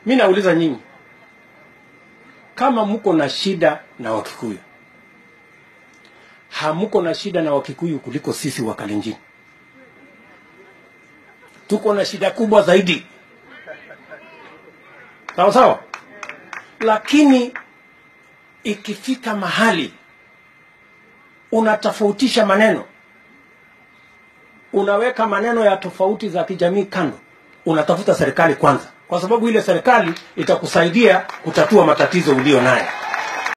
mi nauliza nyinyi kama mko na shida na wakikuyu hamuko na shida na wakikuyu kuliko sisi wa kalenjin tuko na shida kubwa zaidi sawa sawa lakini ikifika mahali unatofautisha maneno unaweka maneno ya tofauti za kijamii kando unatafuta serikali kwanza kwa sababu ile serikali itakusaidia kutatua matatizo ulio nayo